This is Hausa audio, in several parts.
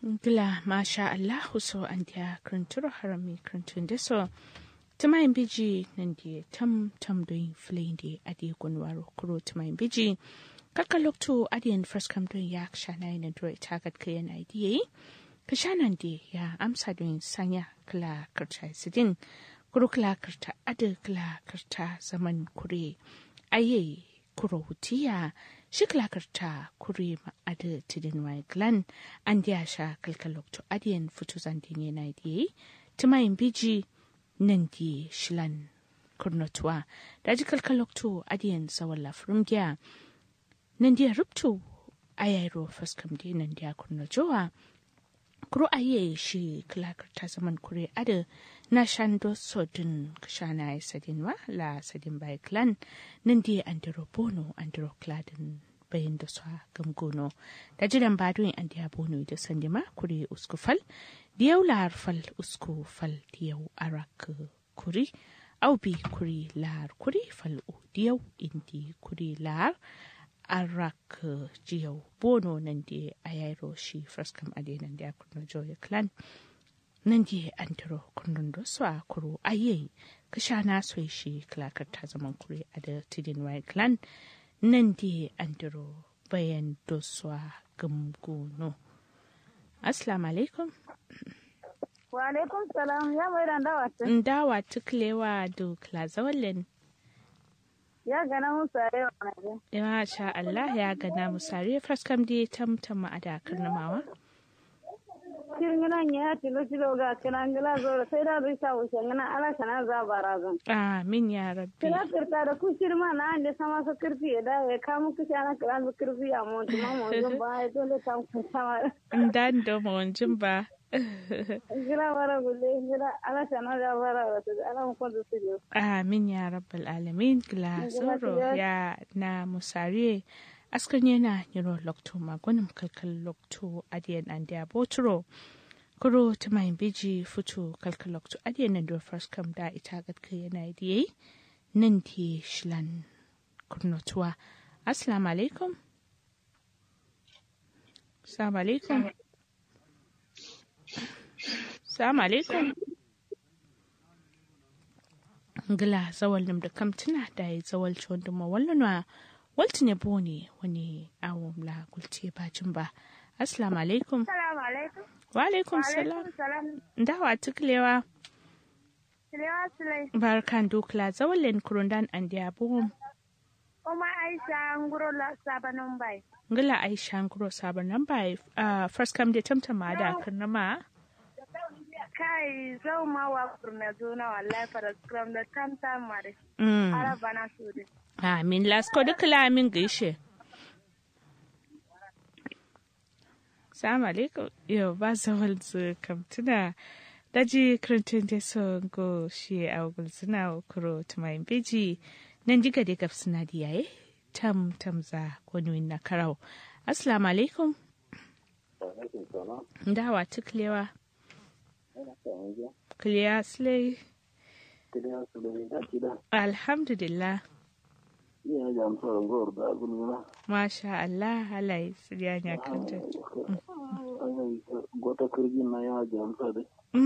Gila masha Allah so an dia kranturo harami krantun da so tumayin biji nan dia tam tam doin flin di adi gunwaro kuro tumayin biji kaka lokto adiyan first kam doin ya shana ina dro itagat kayan idea kashanan di ya amsa doin sanya kala karta sidin kuro kala karta adi kala karta zaman kure aye kuro hutiya shiklakarta kuri ma'ada tidin mai glan an diya sha kalkalokto adiyan fito zandin yana diye timayin biji nan di shilan kurnotuwa da ji kalkalokto adiyan tsawon lafirin giya nan diya rubto ayairo faskam di nan diya kurnojowa kuro aye shi kilakarta zaman kure ada na shando sodin kashana ya sadin wa la sadin bai clan nan diya andiro bono andiro kladin bayan da sa gamgono da jiran badoin an diya bono da sandima kure usku fal diyau lahar fal usku fal diyau arak kuri au bi kuri lahar kuri fal u diyau indi kuri lahar arak jiyau bono nan di ayairo shi fraskam ade nan di akurno joya clan nan di antaro kundin da su a kuro aye kasha na so shi klakar ta zaman kure a da tidin wai clan nan di antaro bayan da su a gamgono assalamu alaikum wa alaikum salam ya mai dan dawa ta dawa tuklewa do klazawalin ya gana musare wa naje ya sha Allah ya gana musare fraskam di tamtama a dakar namawa kirngina nya tilo tilo ga kana ngila zo sai da zai sa wuce ngana ala kana za barazan amin ya rabbi kira kirta da ku shirma na ande sama sa kirfi da ya kamu kishi ana kira su kirfi a mu tuma mu jin ba ya dole ta ku sama dan da mu jin ba ngila bara gulle ngila ala kana za bara wata ala mu ko su je amin ya rabbal alamin gila soro ya na musare askan yana yiro lokto magunin kalkal lokto adiyan an da boturo kuro ta mai biji fito kalkal lokto adiyan nan da first kam da ita gatka yana diye nan di shilan kurnotuwa assalamu alaikum assalamu alaikum assalamu alaikum ngila zawal nim da kamtina da ya zawal ciwon duma wallanwa walti ne bone wani awon la gulce bacin ba assalamu alaikum assalamu alaikum wa alaikum salam dawa tuklewa Silewa Sulai. barkan dukla zawalin kurundan an diya buhum Oma Aisha nguro la sabanon bai. ngila aisha nguro sabon nan ba first come da tamtama da karnama Kai zau ma wa kurna zona wallahi fara scrum da tam tam mare. mm Ara bana su de. amin lasko dukla min gaishe Salamu alaikum. Yau ba zawal zu kamtuna daji kirintun da so go shi a gulzuna kuro tumayin beji nan diga da gaf suna diyaye tam tam za kwanuwin na karau. Assalamu alaikum. Dawa tuklewa. Kliya slay. Alhamdulillah. Iya jam so ngor da gulma. Masha Allah halaye siriya ya kanta. Gota kirgi na ya jam so de.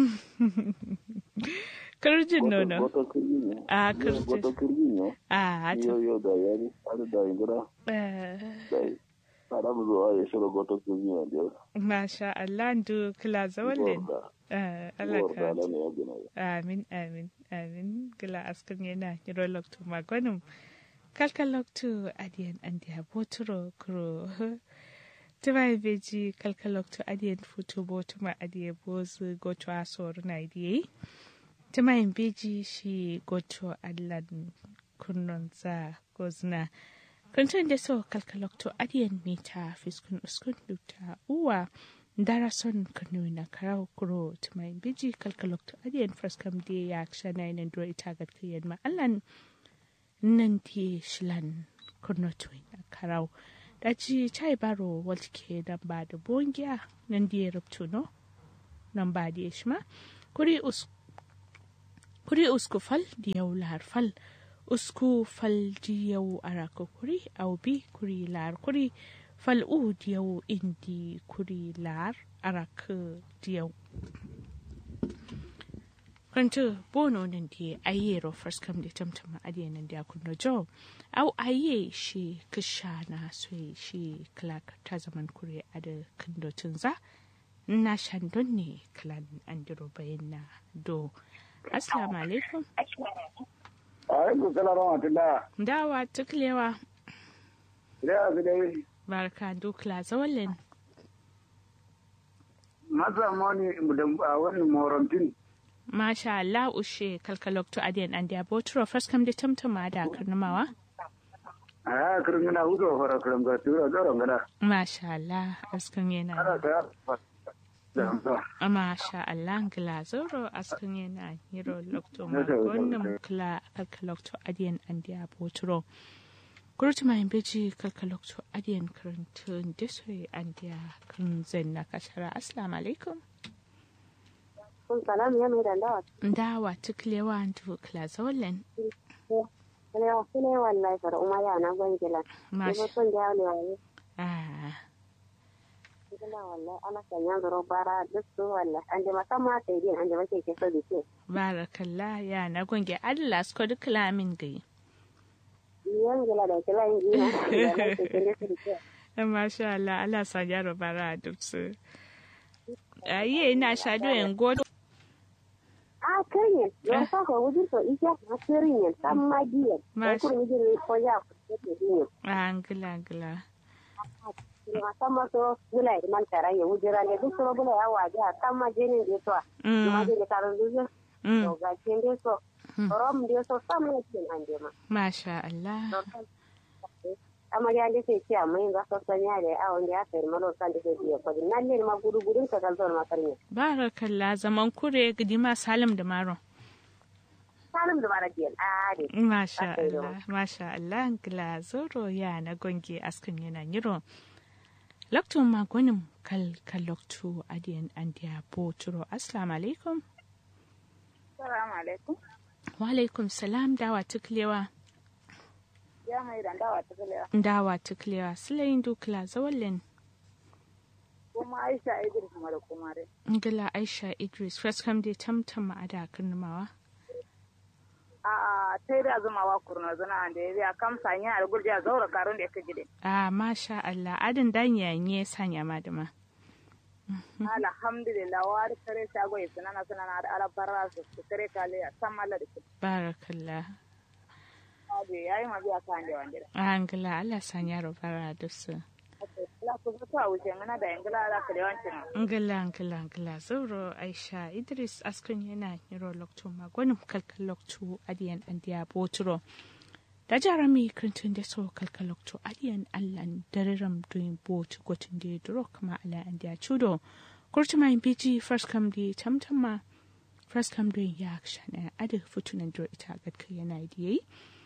Kirjin nono. Gota kirgi ne. Ah, Gota kirjin. kirgi ne. Ah, Yo hata. yo da yari ada da ingura Eh, dai. Ada mu zo ya shiro gota kirgi ne da. Masha Allah ndu kila zawallin. Gor Eh, Allah Gor ka. da ne ya gina. Amin, amin, amin. Gila askan yana yiro loktu magonum. Kalka loktu adiyan andiya boturo kuro. Tima beji kalka loktu adiyan futu botuma adiye bozu goto asoru na idiye. Tima beji shi goto allan kunnon za gozna. Kuntun da so kalka loktu adiyan mita fiskun uskun duta uwa. dara son kanu na karau kuro tumai biji kalkalokto adiyan fraskam de ya kshana ina dro ita gat kiyan ma allan nan ti shilan kurno tuin na karau da ci chai baro waltike dan ba da bongiya nan di rubtu no nan ba di shma kuri us kuri usku fal di yau lar fal usku fal di yau arako kuri au bi kuri lar kuri fal'u diyau indi kuri lar arak diyau kwanci bono nan di aye ro first come da tamtama adiye nan da kunno jo au aye shi kisha na so shi clark ta zaman kure a da kandocin za na shandon ne clan andiro bayan na do assalamu alaikum alaikum salam wa rahmatullah dawa tuklewa da su dai barka dukla zawalin masa mani da wani morantin masha Allah ushe kalkalokto adiyan an da botro first come da tamtama da karnamawa a ya kirin yana hudu wa fara kirin ga tura tsoron gada masha Allah askan yana ana ta ya masha Allah glazoro askan yana hiro lokto ma Yes, sir. wannan kla kalkalokto adiyan an da botro kurti mai beji kalkalokto adiyan karantun da soyi an da kan zanna kashara assalamu alaikum kun salam ya mai dandawa dawa tuklewa dukla zawalin ne wa ne wallahi fara umma ya na gwangila ne masha ko son jawo ne wallahi ah gila wallahi ana kan yan zaro bara duk su wallahi an je musamman sai din an je make ke so da ke barakallah ya na gonge Allah su duk lamin gai yan gila da kila yin gina da ke ke so da ke masha Allah Allah sa yaro bara duk su ayi ina shado en godo a kirin yo sa ko wujin to ija na kirin yan san magiya ko Masha. kun wujin ne ko ya ko ke din angila angila musamman so gula ya man tara ya wujira ne duk so gula ya waje a kan majinin da to ma mm je ne karon duk mm to ga kin dai so rom dai so sam ne kin an je ma masha Allah amma ya dai sai ciya mai ga so sanya da a wanda ya sai malo san da sai ya kodi nan ne ma gudu gudun ka kan zo ma karne barakallah zaman kure gidima salim da maro salim da bara biyan a ne masha Aka yi Allah masha Allah angila zoro ya na gonge askan yana yiro Lokto magonim kal kalokto adiyan andiya boturo assalamu alaikum assalamu alaikum wa alaikum salam dawa tuklewa ya mai dan dawa ta kalewa dawa tuklewa silayin dukla zawallin kuma Aisha Idris mara kuma dai ngila aisha idris first come dai tamtam a da karnamawa a a sai da zuma wa kurna zana da ya kam sanya da gurja zaura karon da yake gide a masha Allah adin dan yanye sanya madama alhamdulillah wa da kare shago ya sunana sunana da alabarra su su kare kale a san malla da su barakallah abu yayi ma biya kan da wanda a ngila Allah sanya robara da su la ku ga ta wuce ngana da ingila da kare wancin ngila ngila ngila zauro aisha idris askun yana yiro lokto magonim kalkal lokto adiyan andiya boturo da jarami krintun da so kalkal lokto adiyan allan dariram doing bot gotin da duro kama ala andiya chudo kurtuma in biji first come di tamtama first come doing ya shana ada futunan duro ita gadka yana yi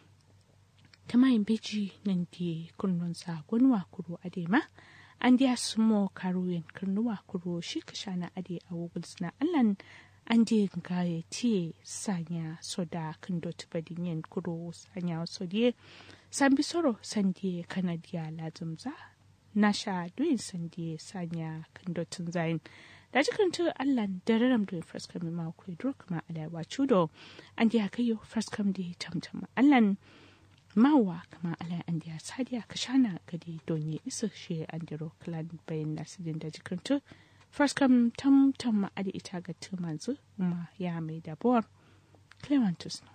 ta mayin beji nan di kunnon sa gonwa kuro adema an diya sumo karuyen kurnuwa kuro shi ka shana ade a wugul suna allan an di gaye tiye sanya soda kan doti badin yen kuro sanya sodiye san bisoro san diye kanadiya lazumza na sha duyin san diye sanya kan dotin zayin da jikin tu allan dararam duyin fraskam ma ku duro kuma alawa chudo an diya kayo fraskam di tamtama allan mawa kama ala an diya sadiya ka shana gadi donye isa shi an diro klan bayan nasidin da jikintu first kam tam tam ma adi ita ga tumanzu ma ya mai dabuwar clementus